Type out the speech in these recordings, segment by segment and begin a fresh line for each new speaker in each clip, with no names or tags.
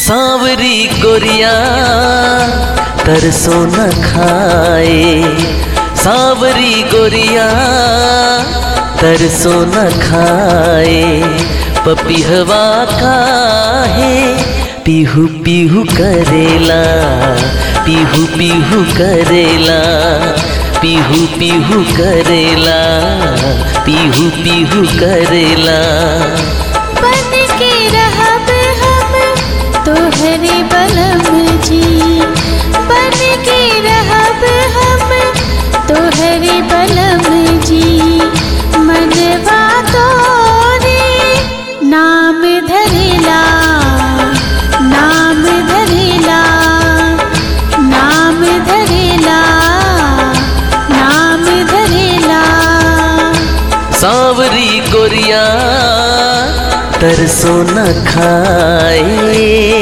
सांवरी गोरिया तरसो न खाए सांवरी गोरिया तरसो न खाए पपिहवा काहे पीहू पीहू करेला पीहू पीहू करेला पीहू पीहू करेला पीहू पीहू करेला
बन के रहब हम तोहरे बलम जी बन के रहब हम तोहरे बलम जी मनवा तोरे नाम धरेला नाम धरेला नाम धरेला नाम धरेला
सांवरी गोरिया तरसो न खाए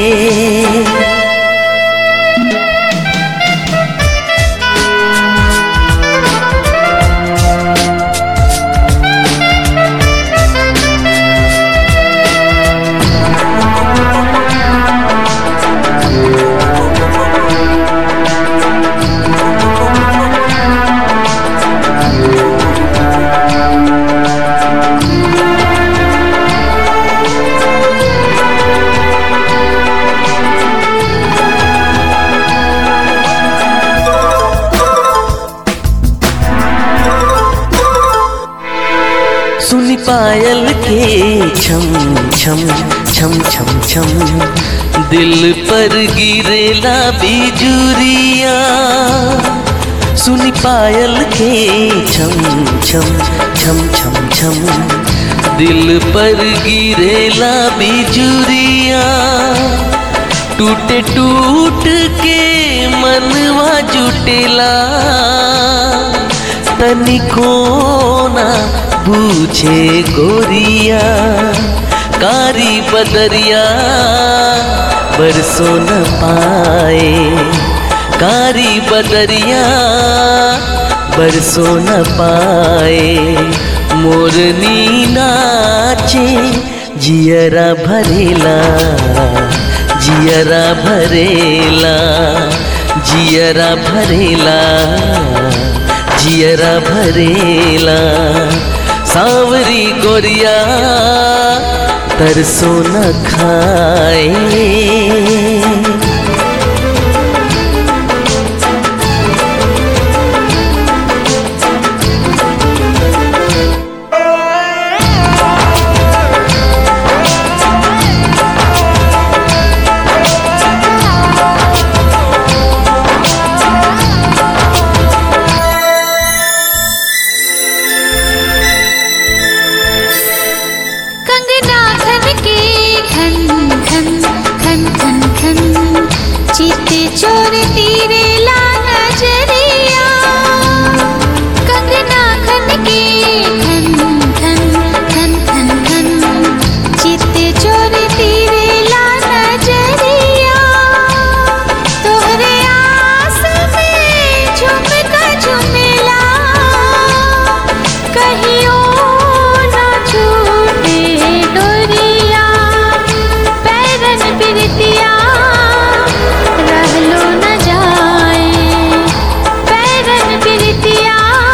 सुनी पायल के छम छम छम छम छम दिल पर गिरेला बिजुरिया सुनी पायल के छम छम छम छम छम दिल पर गिरेला बिजुरिया टूटे टूट के मनवा जुटेला तनिको ना पूछे गोरिया कारी बदरिया बरसों न पाए कारी बदरिया बरसों न पाए मोरनी नाचे जियरा भरेला जियरा भरेला जियरा भरेला जियरा भरेला सांवरी गोरिया तरसो न खाए
कंगना खन के खन खन खन खन खन चित चोर तीरे ला नजरिया कंगना खन के खन खन खन खन खन चित चोर तीरे ला नजरिया तोहरे आस में झुमका झुमेला कहियो ना छूटे डोरिया पैरन बिरतिया रहलो न जाए पैरन बिरतिया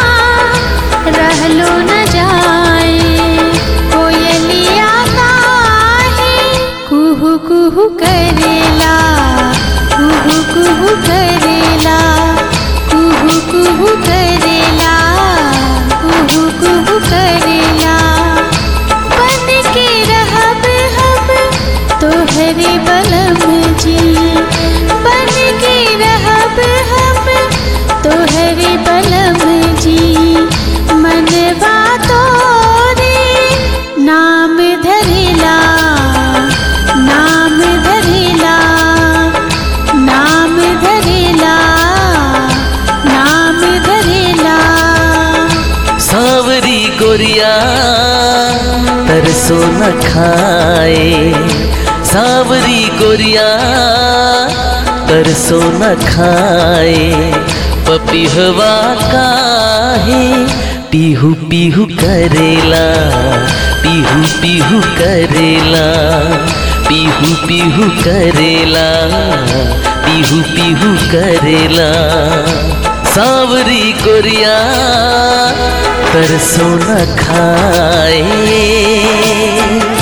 रहलो न जाए कोयलिया काहे कुहू कुहू करेला कुहू कुहू करेला कुहू कुहू करेला कुहू कुहू करेला बन के रहब हम तोहरे बलम जी बन के रहब हम तोहरे बलम जी मनवा तोरे नाम धरेला नाम धरेला नाम धरेला नाम धरेला
सांवरी गोरिया तरसो न खाए सांवरी गोरिया तरसो न खाए पपिहवा काहे पीहू पीहू करेला पीहू पीहू करेला पीहू पीहू करेला पीहू पीहू करेला सावरी कोरिया तरसों न खाए